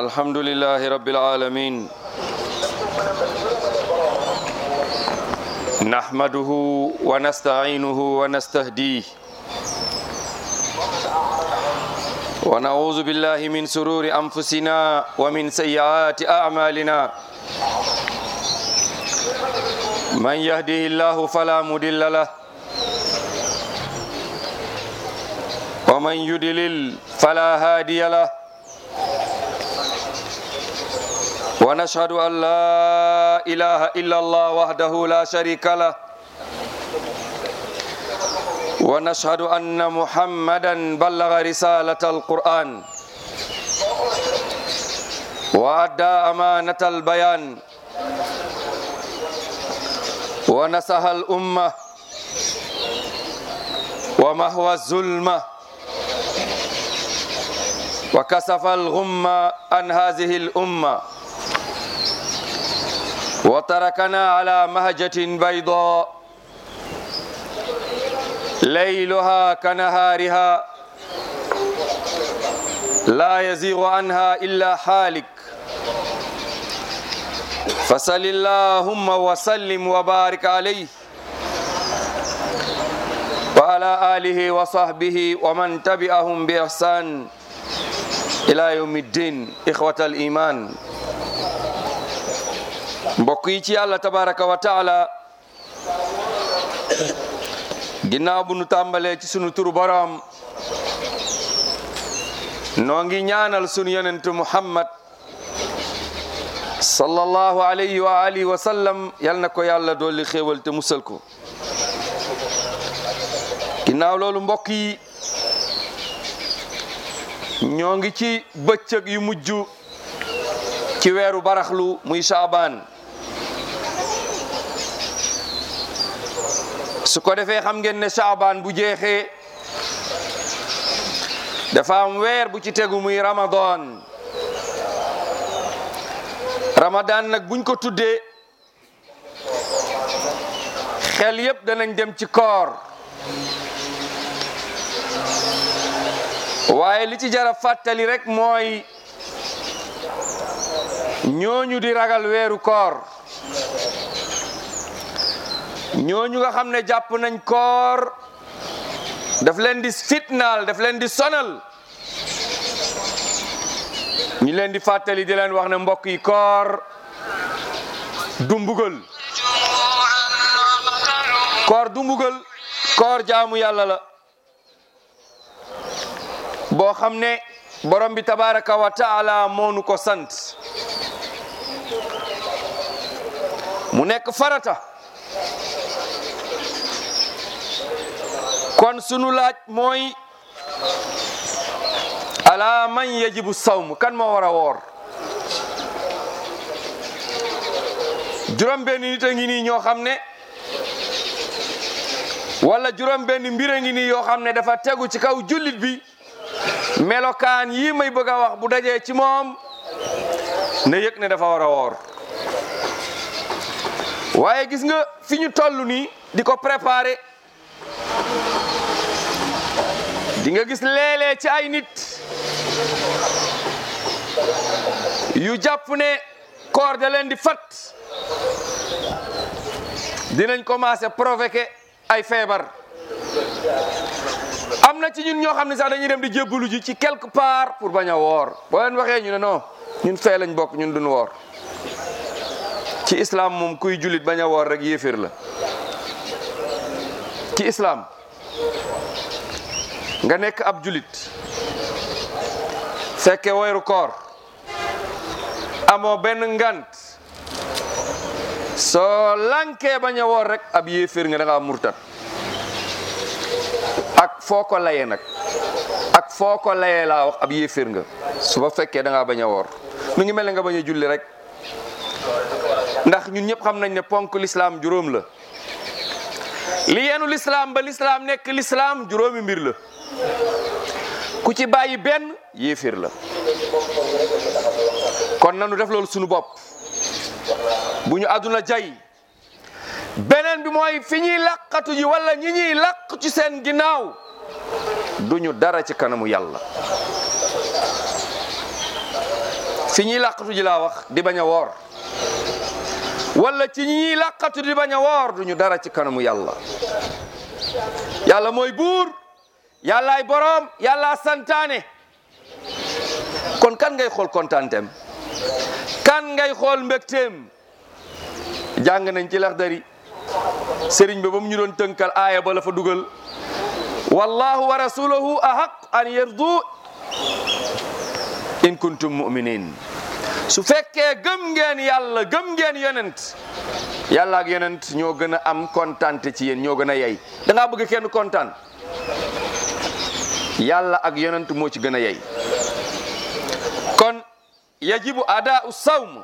الحمد لله رب العالمين نحمده ونستعينه ونستهديه ونعوذ بالله من سرور أنفسنا ومن سيئات أعمالنا من يهده الله فلا مضل له ومن يضلل فلا هادي له ونشهد أن لا إله إلا الله وحده لا شريك له ونشهد أن محمدا بلغ رسالة القرآن وأدى أمانة البيان ونصح الأمة ومهوى الظلمة وكسف الغمة عن هذه الأمة وتركنا على مهجة بيضاء ليلها كنهارها لا يزيغ عنها إلا حالك فصل اللهم وسلم وبارك عليه وعلى آله وصحبه ومن تبعهم بإحسان إلى يوم الدين إخوة الإيمان mbokk yi ci yàlla tabaraka wa taala ginnaaw bu nu tàmbalee ci sunu turu boroom noo ngi ñaanal sunu yonentu muhammad sallallahu alayhi wa alihi wa sallam yal na ko yàlla dolli xéewal te musal ko ginnaaw loolu mbokk yi ñoo ngi ci bëccëg yu mujj ci weeru baraxlu muy saabaan su ko defee xam ngeen ne saabaan bu jeexee dafa am weer bu ci tegu muy ramadan ramadan nag buñ ko tuddee xel yépp danañ dem ci koor waaye li ci jara fàttali rek mooy ñooñu di ragal weeru koor ñooñu nga xam ne jàpp nañ koor daf leen di fitnaal daf leen di sonal ñu leen di fàttali di leen wax ne mbokk yi koor du mbugal koor du mbugal koor jaamu yàlla la boo xam ne borom bi tabaraka wa taala moonu ko sant mu nekk farata kon sunu laaj mooy ala man yajibu sawm kan moo war a woor juróom benn nit a ngi nii ñoo xam ne wala juróom benn mbir a ngi nii yoo xam ne dafa tegu ci kaw jullit bi melokaan yii may bëgg a wax bu dajee ci moom na yëg ne dafa war a woor waaye gis nga fi ñu toll nii di ko préparer di nga gis léeg-léeg ci ay nit yu jàpp ne koor da leen di fat dinañ commencer provoquer ay feebar am na ci ñun ñoo xam ne sax dañuy dem di jébbalu ji ci quelque part pour bañ a woor boo leen waxee ñu ne non ñun fee lañ bokk ñun duñ woor ci islam moom kuy jullit bañ a woor rek yéeféer la ci islam nga nekk ab jullit fekke weeru koor amoo benn ngant soo lankee bañ a woor rek ab yéeféer nga da ngaa murtat ak foo ko layee nag ak foo ko layee laa wax ab yéeféer nga su ba fekkee da ngaa bañ a woor mu ngi mel ne nga bañ a julli rek ndax ñun ñëpp xam nañ ne ponk lislaam juróom la li yeenu lislaam ba lislaam nekk lislaam juróomi mbir la ku ci bàyyi benn yéeféer la kon nanu def loolu sunu bopp bu ñu àdduna jay beneen bi mooy fi ñuy làqatu ji wala ñi ñuy làq ci seen ginnaaw duñu dara ci kanamu yàlla fi ñuy làqatu ji laa wax di bañ a woor wala ci ñi ñuy làqatu di bañ a woor duñu dara ci kanamu yàlla yàlla mooy buur yàllaay boroom yàllaa santaane kon kan ngay xool kontaanteem kan ngay xool mbégteem jàng nañ ci Laxdari sëriñ ba ba mu ñu doon tënkal aaya ba la fa dugal wallahu wa rasuluhu ahaq an yardu in kuntum muminin su fekkee gëm ngeen yàlla gëm ngeen yonent yàlla ak yonent ñoo gën a am kontante ci yéen ñoo gën a yey da ngaa bëgg kenn kontaan yàlla ak yonent moo ci gën a yey kon yajibu adaau sawm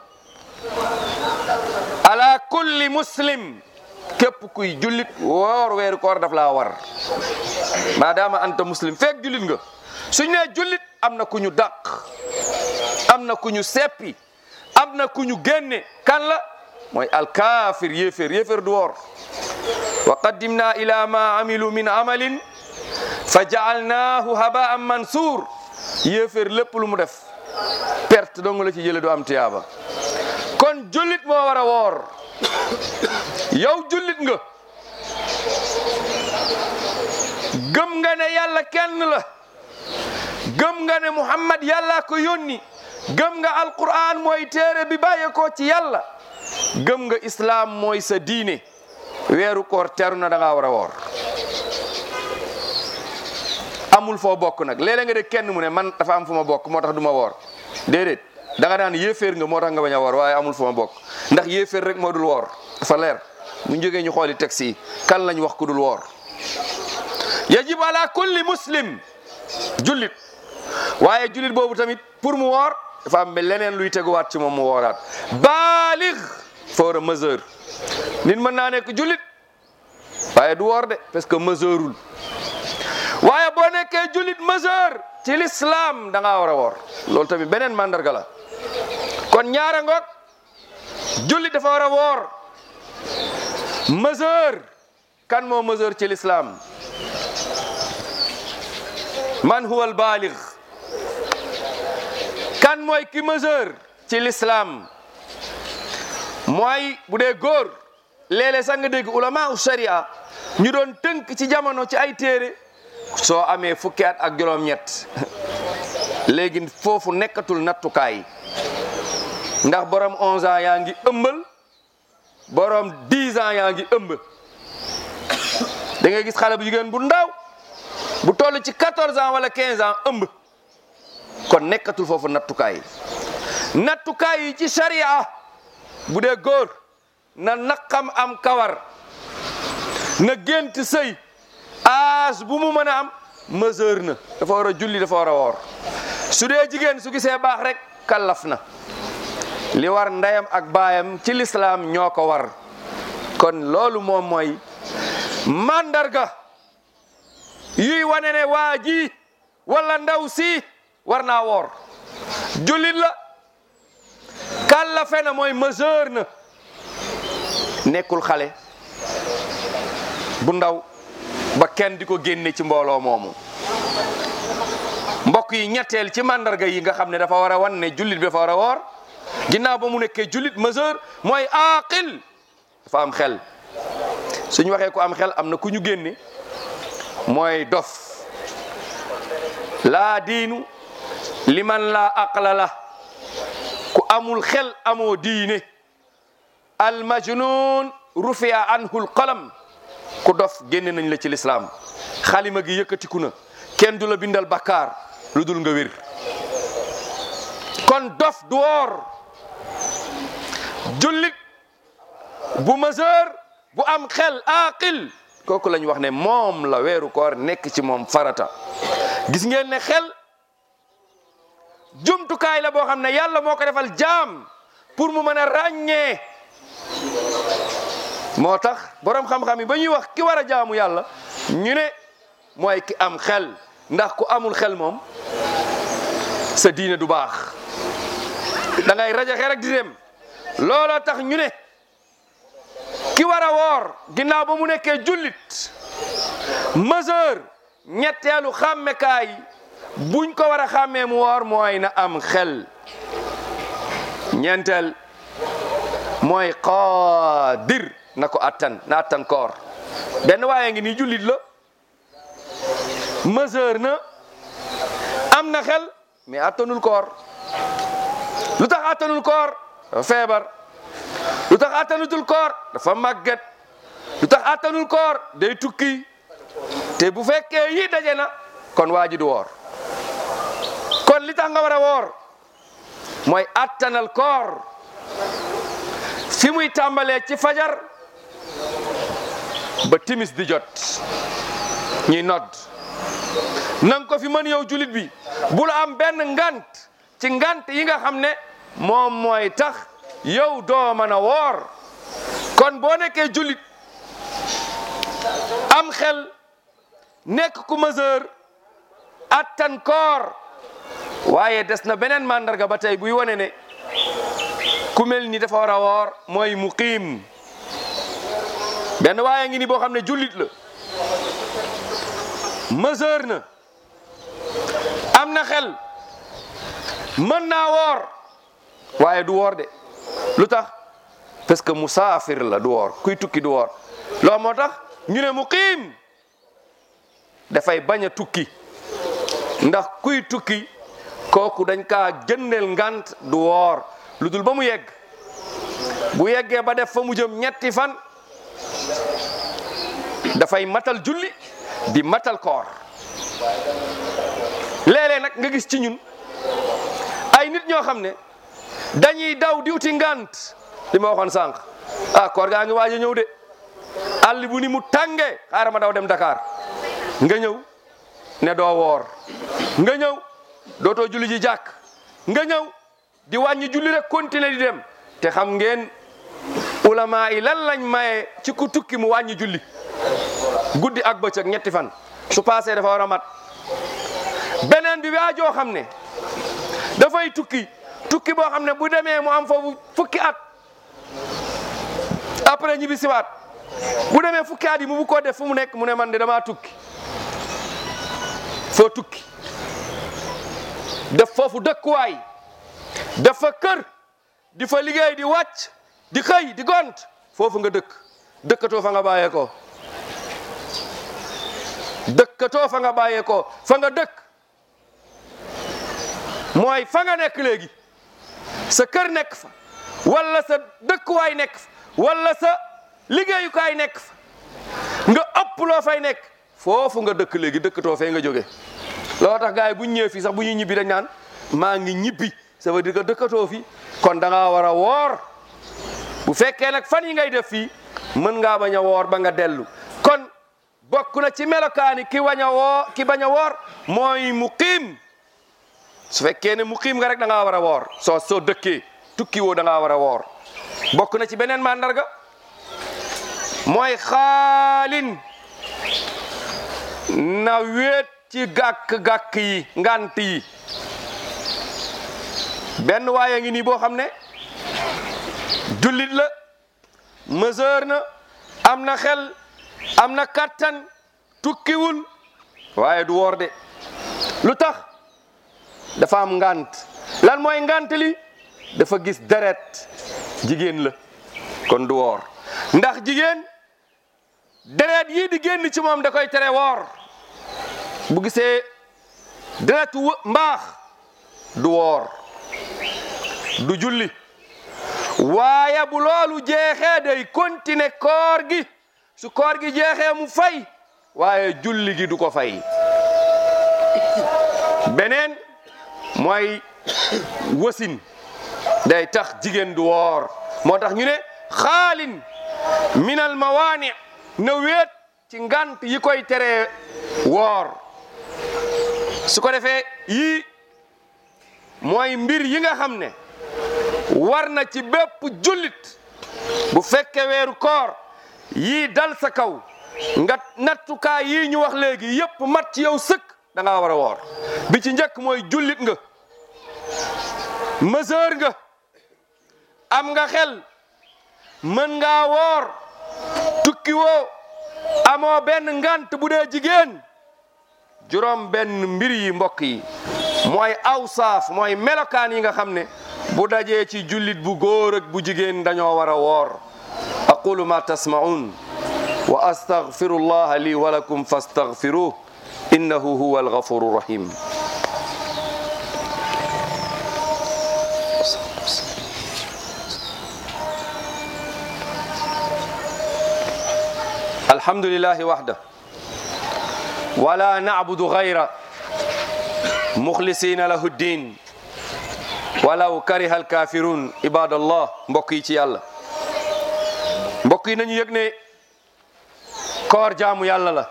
ala kulli muslim képp kuy jullit woor weeru koor daf laa war maadaama anta muslim feek jullit nga suñ nee jullit am na ku ñu dàq am na ku ñu seppi am na ku ñu génne kan la mooy alkaafir yéeféer yéeféer du woor wa qaddimna ila ma amilu min amalin fa jaalnaahu habaan mansuur yéeféer lépp lu mu def perte dong la ci jële du am tiyaaba kon jullit moo war a woor yow jullit nga gëm nga ne yàlla kenn la gëm nga ne muhammad yàlla ko yónni gëm nga alquran mooy téere bi bàyyeekoo ci yàlla gëm nga islaam mooy sa diine weeru koor teru na da ngaa war a woor amul foo bokk nag léeg-léeg nga de kenn mu ne man dafa am fu ma bokk moo tax du ma woor déedéet da nga naan yéeféer nga moo tax nga bañ a woor waaye amul fu ma bokk ndax yéeféer rek moo dul woor dafa leer bu ñu jógee ñu xooli texte yi kan lañ wax ku dul woor yajib ala kulli muslim jullit waaye jullit boobu tamit pour mu woor dafa am leneen luy teguwaat ci moom mu wooraat baalig fa war a mesure nit mën naa nekk jullit waaye du woor de parce que mesureul waaye boo nekkee jullit mesure ci l'islam da ngaa war a woor loolu tamit beneen mandarga la kon ñaara ngoog jullit dafa war a woor mesure kan moo mesure ci l'islam man huwa al baalig kan mooy ki mesure ci l'islam mooy bu dee góor léeg-léeg sax nga dégg ulama u sharia ñu doon tënk ci jamono ci ay téere soo amee fukki at ak juróom-ñett léegi foofu nekkatul nattukaay ndax borom 11 ans yaa ngi ëmbal borom 10 ans yaa ngi ëmb da ngay gis xale bu jigéen bu ndaw bu toll ci 14 ans wala 15 ans ëmb kon nekkatul foofu nattukaay nattukaay yi ci sharia bu dee góor na naqam am kawar na gént sëy âge bu mu mën a am mesure na dafa war a julli dafa war a woor su dee jigéen su gisee baax rek kallaf na li war ndeyam ak baayam ci lislaam ñoo ko war kon loolu moom mooy mandarga yuy wane ne waa ji wala ndaw si war naa woor jullit la kallafe na mooy mesure na nekkul xale bu ndaw ba kenn di ko génne ci mbooloo moomu mbokk yi ñetteel ci mandarga yi nga xam ne dafa war a wan ne jullit bi dafa war a woor ginnaaw ba mu nekkee jullit mesure mooy aqil dafa am xel suñu waxee ku am xel am na ku ñu génne mooy dof laa diinu liman laa aqla la ku amul xel amoo diine al majnun rufia anhu l qalam ku dof génne nañ la ci lislaam xalima gi yëkkatiku na kenn du la bindal bakkaar lu dul nga wér kon dof du woor jullit bu mesure bu am xel aqil kooku lañ wax ne moom la weeru koor nekk ci moom farata gis ngeen ne xel jumtukaay la boo xam ne yàlla moo ko defal jaam pour mu mën a ràññee moo tax borom xam-xam yi ba ñuy wax ki war a jaamu yàlla ñu ne mooy ki am xel ndax ku amul xel moom sa diine du baax da ngay rajaxe rek di dem looloo tax ñu ne ki war a woor ginnaaw ba mu nekkee jullit mesure ñetteelu xàmmekaay buñ ko war a xàmmee mu woor mooy na am xel ñeenteel mooy qaadir na ko attan na attan koor benn waaye ngi nii jullit la mesure na am na xel mais attanul koor lu tax attanul koor dafa feebar lu tax attanutul koor dafa màgget lu tax attanul koor day tukki te bu fekkee yi daje na kon waa ji du woor kon li tax nga war a woor mooy attanal koor fi muy tàmbalee ci fajar ba timis di jot ñuy nodd nang ko fi mën yow julit bi bul am benn ngant ci ngant yi nga xam ne moom mooy tax yow doo mën a woor kon boo nekkee julit am xel nekk ku mesure attan koor waaye des na beneen màndarga ba tey buy wane ne ku mel ni dafa war a woor mooy muqiim benn waaye ngi ni boo xam ne jullit la mesure na am na xel mën naa woor waaye du woor de lu tax parce que musaafir la du woor kuy tukki du woor loolu moo tax ñu ne muqiim dafay bañ a tukki ndax kuy tukki kooku dañ kaa jëndeel ngant du woor lu dul ba mu yegg bu yeggee ba def fa mu jëm ñetti fan dafay matal julli di matal koor léeg-léeg nag nga gis ci ñun ay nit ñoo xam ne dañuy daw di uti ngant li ma waxoon sànq ah koor gaa ngi waaj a ñëw de àll bu ni mu tàngee xaaral ma daw dem Dakar nga ñëw ne doo woor nga ñëw dootoo julli ji jàkk nga ñëw di wàññi julli rek continuer di dem te xam ngeen ulama yi lan lañ maye ci ku tukki mu wàññi julli guddi ak bëccëg ñetti fan su passé dafa war a mat beneen bi waa joo xam ne dafay tukki tukki boo xam ne bu demee mu am foofu fukki at après ñibbi siwaat bu demee fukki at yi mu bu ko def fu mu nekk mu ne man de damaa tukki foo tukki def foofu dëkkuwaay def fa kër di fa liggéey di wàcc di xëy di gont foofu nga dëkk dëkkatoo fa nga bàyyee ko dëkkatoo fa nga bàyyee ko fa nga dëkk mooy fa nga nekk léegi sa kër nekk fa wala sa dëkkuwaay nekk fa wala sa liggéeyukaay nekk fa nga ëpp loo fay nekk foofu nga dëkk léegi dëkkatoo fee nga jóge loo tax gars yi bu ñu ñëwee fii sax bu ñuy ñibbi dañ naan maa ngi ñibbi ça veut dire que dëkkatoo fi kon da ngaa war a woor bu fekkee nag fan yi ngay def fii mën ngaa bañ a woor ba nga dellu kon bokk na ci melokaani ki bañ a woor ki bañ a woor mooy muqiim su fekkee ne muqiim nga rek da ngaa war a woor soo soo dëkkee tukki woo da ngaa war a woor bokk na ci beneen mandarga mooy xaalin na wéet ci gàkk-gàkk yi ngant yi benn waaye ngi nii boo xam ne jullit la mesure na am na xel am na kattan tukkiwul waaye du woor de lu tax dafa am ngant lan mooy ngant li dafa gis deret jigéen la kon du woor ndax jigéen deret yii di génn ci moom da koy tere woor bu gisee deretu mbaax du woor du julli waaye bu loolu jeexee day continuer koor gi su koor gi jeexee mu fay waaye julli gi du ko fay beneen mooy wasin day tax jigéen du woor moo tax ñu ne xaalin minal mawaani na wéet ci ngant yi koy teree woor su ko defee yii mooy mbir yi nga xam ne war na ci bépp jullit bu fekke weeru koor yii dal sa kaw nga nattukaay yii ñu wax léegi yépp mat ci yow sëkk da ngaa war a woor bi ci njëkk mooy jullit nga mesure nga am nga xel mën ngaa woor tukki woo amoo benn ngant bu dee jigéen juróom benn mbir yi mbokk yi mooy awsaaf mooy melokaan yi nga xam ne bu dajee ci jullit bu góor ak bu jigéen dañoo war a woor aqulu ma tasma'un wa astaghfirullaha li wa lakum fastaghfiruh innahu huwa alghafuru rahim alhamdulillahi wahda wala na'budu ghayra mukhlisina lahu ddin walaw kariha alkafirun ibadallah mbokk yi ci yàlla mbokk yi nañu yëg ne koor jaamu yàlla la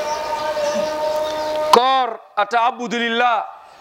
koor ataabudu lillah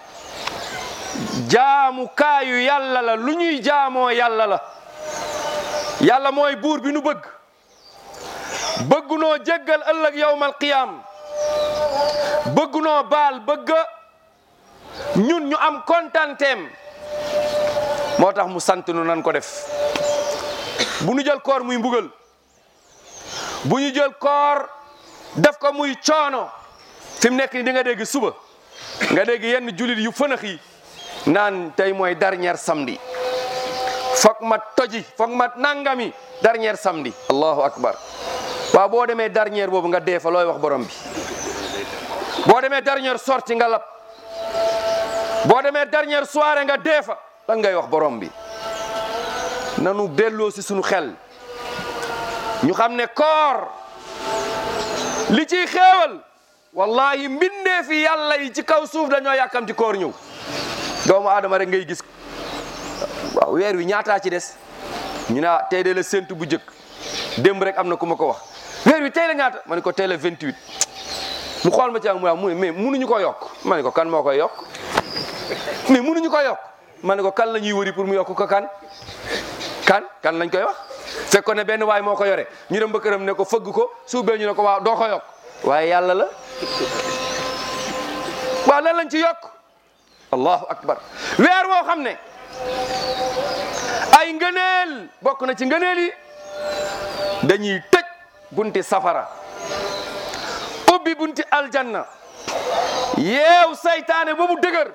jaamu kaayu yàlla la lu ñuy jaamoo yàlla la yàlla mooy buur bi nu bëgg bëggunoo jéggal ëllëg yawmal qiyaam bëggunoo baal bëgg ñun ñu am kontanteem moo tax mu sant nu nan ko def bu ñu jël koor muy mbugal bu ñu jël koor def ko muy coono fi mu nekk ni di nga dégg suba nga dégg yenn julit yu fënax yi naan tey mooy dernier samedi foog ma toji foog ma nangami dernier samedi allahu akbar waaw boo demee dernier boobu nga dee fa looy wax borom bi boo demee dernière sortie nga lab boo demee dernière soirée nga dee fa lan ngay wax borom bi nanu delloo si sunu xel ñu xam ne koor li ciy xéewal wallahi mbindee fi yàlla yi ci kaw suuf dañoo yàkkamti koor ñëw doomu aadama rek ngay gis waaw weer wi ñaataa ci des ñu ne tey de la séntu bu njëkk démb rek am na ku ma ko wax weer wi tey la ñaata ma ne ko tey la 28 mu xool ma ci ak mu wax mu ne mais munuñu ko yokk ma ne ko kan moo koy yokk mais munuñu ko yokk ma ne ko kan la ñuy wëri pour mu yokk ko kan kan kan lañ koy wax fekkoon ne benn waay moo ko yore ñu dem ba këram ne ko fëgg ko suubee ñu ne ko waaw doo ko yokk waaye yàlla la waaw lan lañ ci yokk allahu akbar weer woo xam ne ay ngëneel bokk na ci ngëneel yi dañuy tëj bunti safara ubbi bunti aljanna yeew saytaane ba mu dëgër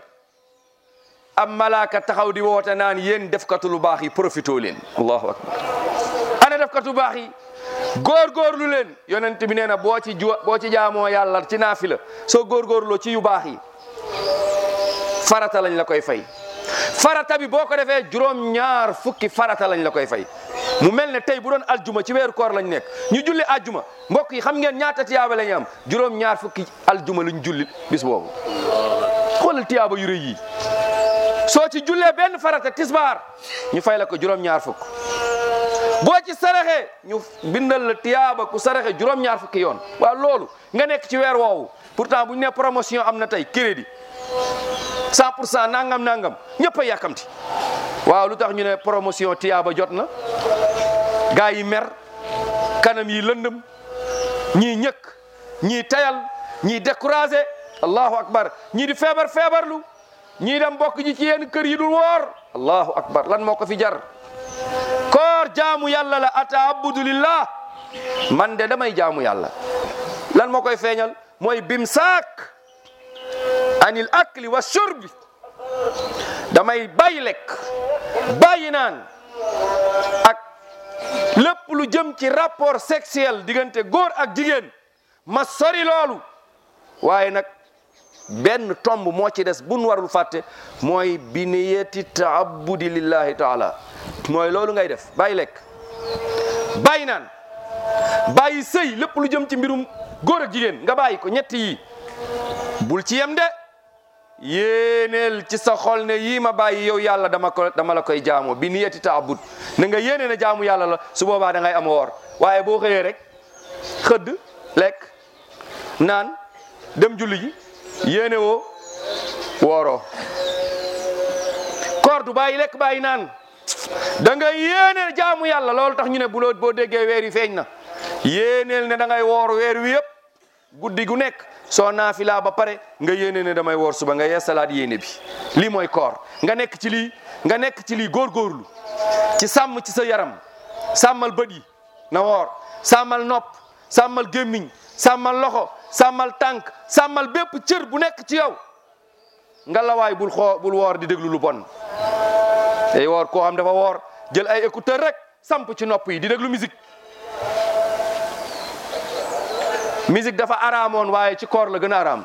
am malaaka taxaw di woote naan yéen defkatu lu baax yi profito leen allahu akbar ana defkatu baax yi góorgóorlu leen yonent bi nee na boo ci ju boo ci jaamoo yàlla ci naafila soo góorgóorloo ci yu baax yi farata lañ la koy fay farata bi boo ko defee juróom ñaar fukki farata lañ la koy fay mu mel ne tey bu doon aljuma ci weeru koor lañ nekk ñu julli aljuma mbokk yi xam ngeen ñaata tiyaaba la ñu am juróom ñaar fukki aljuma luñ julli bis boobu xoolal tiyaaba yu rëy yi soo ci jullee benn farata tisbaar ñu fay la ko juróom ñaar fukk boo ci saraxe ñu bindal la tiyaaba ku saraxe juróom ñaar fukki yoon waaw loolu nga nekk ci weer woowu pourtant bu ñu nee promotion am na tey crédit 100 pour cent nangam nangam ñëpp a yàkkamti waaw lu tax ñu ne promotion tiyaaba jot na gaa yi mer kanam yi lëndëm ñii ñëkk ñii tayal ñii découragé allahu akbar ñii di feebar feebarlu ñii dem bokk ji ci yenn kër yi dul woor allahu akbar lan moo ko fi jar koor jaamu yàlla la ataabudu lillah man de damay jaamu yàlla lan moo koy feeñal mooy bim saak anil akli wa shurbi damay bàyyi lekk bàyyi naan ak lépp lu jëm ci rapport sexuel diggante góor ak jigéen ma sori loolu waaye nag benn tomb moo ci des buñ warul fàtte mooy bi niyati taabudi lillahi taala mooy loolu ngay def bàyyi lekk bàyyi naan bàyyi sëy lépp lu jëm ci mbirum góor ak jigéen nga bàyyi ko ñett yi bul ci yem de yéeneel ci sa xol ne yii ma bàyyi yow yàlla dama ko dama la koy jaamoo bi niyati taabud na nga yéene ne jaamu yàlla la su boobaa da ngay am woor waaye boo xëyee rek xëdd lekk naan dem julli ji yéene woo wooroo koor du bàyyi lekk bàyyi naan da nga yéene jaamu yàlla loolu tax ñu ne bu loo boo déggee weer yi feeñ na yéeneel ne da ngay woor weer wi yëpp guddi gu nekk soo naafilaa ba pare nga yéene ne damay woor suba nga yeesalaat yéene bi lii mooy koor nga nekk ci lii nga nekk ci lii góorgóorlu ci sàmm ci sa yaram sàmmal bët yi na woor sàmmal nopp sàmmal gémmiñ sàmmal loxo sàmmal tànk sàmmal bépp cër bu nekk ci yow nga lawaay bul xoo bul woor di déglu lu bon day woor koo xam dafa woor jël ay écouteur rek samp ci nopp yi di déglu musique musique dafa araamoon waaye ci koor la gën a araam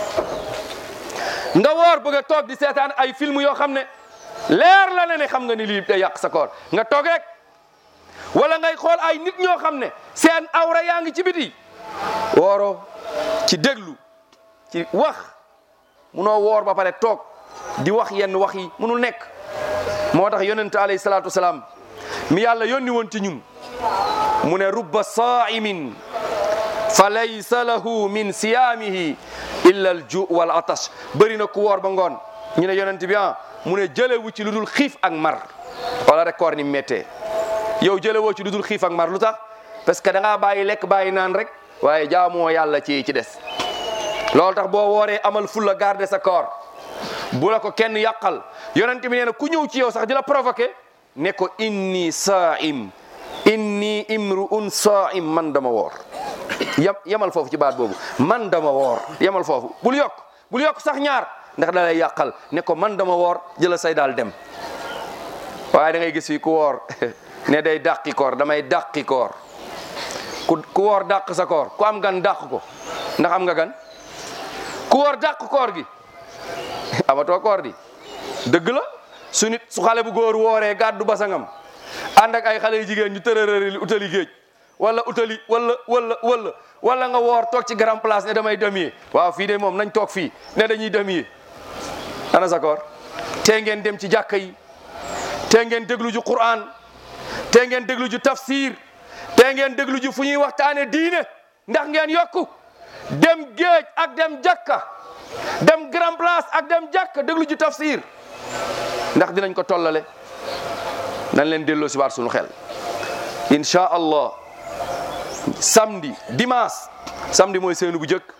nga woor bëgg a toog di seetaan ay film yoo xam ne leer la ne ne xam nga ni lii day yàq sa koor nga toog rek wala ngay xool ay nit ñoo xam ne seen awra yaa ngi ci biti wooro ci déglu ci wax munoo woor ba pare toog di wax yenn wax yi munul nekk moo tax yonente alayhi salaatu wasalaam mi yàlla yónni woon ci ñun mu ne rubba saa'imin fa laysa lahu min siyaamihi illa al ju wal atash bëri na ku woor ba ngoon ñu ne yonent bi ah mu ne jëlewu ci lu dul xiif ak mar wala rek koor ni méttee yow jëlewoo ci lu dul xiif ak mar lu tax parce que da ngaa bàyyi lekk bàyyi naan rek waaye jaamoo yàlla ci ci des loolu tax boo wooree amal fulla garder sa koor bu la ko kenn yàqal yonent bi nee na ku ñëw ci yow sax di la provoqué ne ko inni saa'im inni imru'un saa'im man dama woor yam yamal foofu ci baat boobu man dama woor yamal foofu bul yokk bul yokk sax ñaar ndax da lay yàqal ne ko man dama woor jëla say daal dem waaye da ngay gis fii ku woor ne day dàqi koor damay dàqi koor ku ku woor dàq sa koor ku am gan dàq ko ndax am nga gan ku woor dàq koor gi amatoo koor di dëgg la su nit su xale bu góor wooree gàddu basangam ànd ak ay xale yu jigéen ñu tërërëri utali géej wala utali wala wala wala wala nga woor toog ci grand place ne damay demier waaw fii de moom nañ toog fii ne dañuy demier ana sa koor tee ngeen dem ci jàkka yi tee ngeen déglu ju Qur'an tee ngeen déglu ju tafsir tee ngeen déglu ju fu ñuy waxtaane diine ndax ngeen yokku dem géej ak dem jàkka dem grand place ak dem jàkka déglu ju tafsir ndax dinañ ko tollale nañ leen delloo si waat suñu xel incha allah samedi dimanche samedi mooy seenu bu jëkk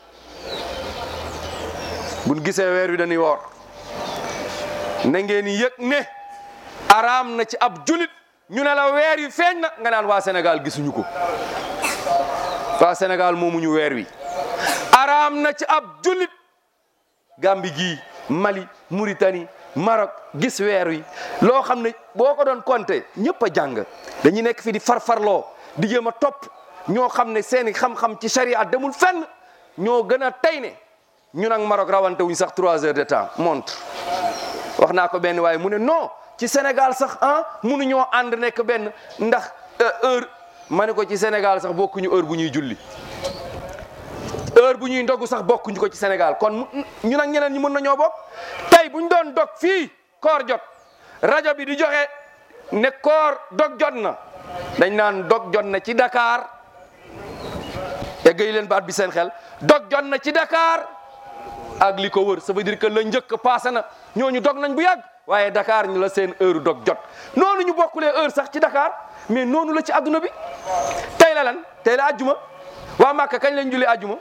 buñ gisee weer wi dañuy woor na ngeen yëg ne araam na ci ab julit ñu ne la weer wi feeñ na nga naan waa Sénégal gisuñu ko waa Sénégal moomuñu weer wi araam na ci ab julit Gambie gii Mali Mauritanie Maroc gis weer wi loo xam ne boo ko doon compter ñëpp a jàng dañuy nekk fi di farfarloo di jéem a topp ñoo xam ne seeni xam-xam ci sharia demul fenn ñoo gën a tey ne ñun ak Maroc rawante wuñ sax trois heures de temps montre wax naa ko benn waaye mu ne non ci Sénégal sax ah mënuñoo ànd nekk benn ndax heure ma ne ko ci Sénégal sax bokkuñu heure bu ñuy julli heure bu ñuy ndogu sax bokkuñu ko ci Sénégal kon ñu nag ñeneen ñi mën nañoo bokk tey bu ñu doon dog fii koor jot rajo bi di joxe ne koor dog jot na dañ naan dog jot na ci Dakar eggay leen baat bi seen xel dog jot na ci Dakar ak li ko wër ça veut dire que la njëkk passé na ñooñu dog nañ bu yàgg waaye Dakar ñu la seen heure dog jot noonu ñu bokkulee heure sax ci Dakar mais noonu la ci adduna bi tey la lan tey la ajjuma waa Màkka kañ lañ julli ajjuma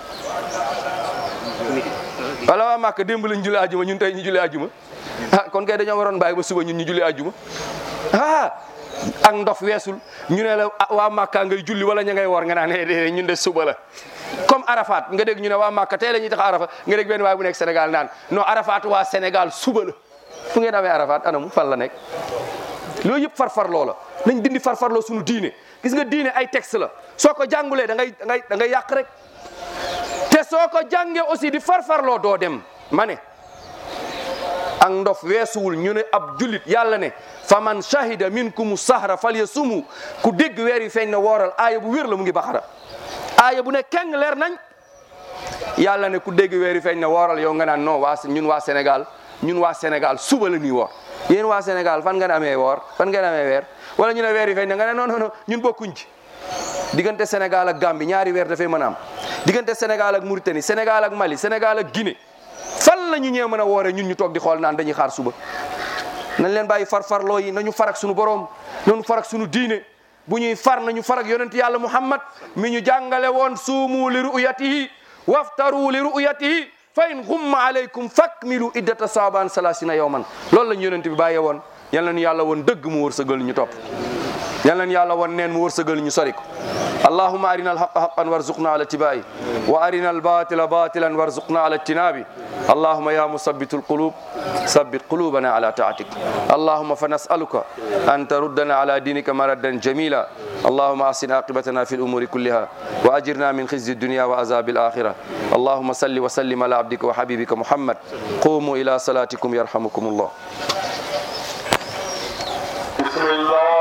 wala waa Màkka démb lañ julli ajjuma ñun tey ñu julli ajjuma ah kon kay dañoo waroon bàyyi ba suba ñun ñu julli ajjuma ah ak ndof weesul ñu ne la waa Màkka ngay julli wala ña ngay woor nga naan déedéet ñun de suba la comme Arafat nga dégg ñu ne waa Màkka tey la ñuy tax Arafat nga dégg benn waay bu nekk Sénégal naan non Arafat waa Sénégal suba la fu ngeen amee Arafat anamu fan la nekk loolu yëpp farfarloo la nañ dindi farfarloo suñu diine gis nga diine ay texte la soo ko jàngulee da ngay da ngay da ngay yàq rek te soo ko jàngee aussi di farfarloo doo dem ma ne ak ndof weesuwul ñu ne ab jullit yàlla ne fa man shahida minkum sahra falyasumu ku dégg weer yi feeñ na wooral aaya bu wér la mu ngi baxara aaya bu ne keng leer nañ yàlla ne ku dégg weer yi feeñ na wooral yow nga naan non waa ñun waa Sénégal ñun waa Sénégal suba la ñuy woor yéen waa Sénégal fan ngeen amee woor fan ngeen amee weer wala ñu ne weer yi feeñ na nga ne non non non ñun bokkuñ ci diggante Sénégal ak Gambie ñaari weer dafay mën a am diggante Sénégal ak Mauritanie Sénégal ak Mali Sénégal ak Guinée fan la ñu ñee mën a wooree ñun ñu toog di xool naan dañuy xaar suba nañ leen bàyyi farfarloo yi nañu farak suñu borom nañu farak suñu diine bu ñuy far nañu farak yonent yàlla Muhammad mi ñu jàngale woon suumu li ru'yatihi waftaru li ru'yatihi fa in gumma alaykum fakmilu iddata saaban salasina yawman loolu lañu yonent bi bàyyee woon yal nañu yàlla woon dëgg mu wërsëgal ñu topp yal nañ yàlla wan neen mu wërsëgal ñu sori ko allahuma arina alhaqa haqan warzuqna ala tibai wa arina albatila batilan warzuqna ala ijtinabi اللهم يا مثبت القلوب ثبت قلوبنا على طاعتك اللهم فنسألك أن تردنا على دينك مردا جميلا اللهم أحسن عاقبتنا في الأمور كلها وأجرنا من خزي الدنيا وعذاب الآخرة اللهم صل وسلم على عبدك وحبيبك محمد قوموا إلى صلاتكم يرحمكم الله بسم الله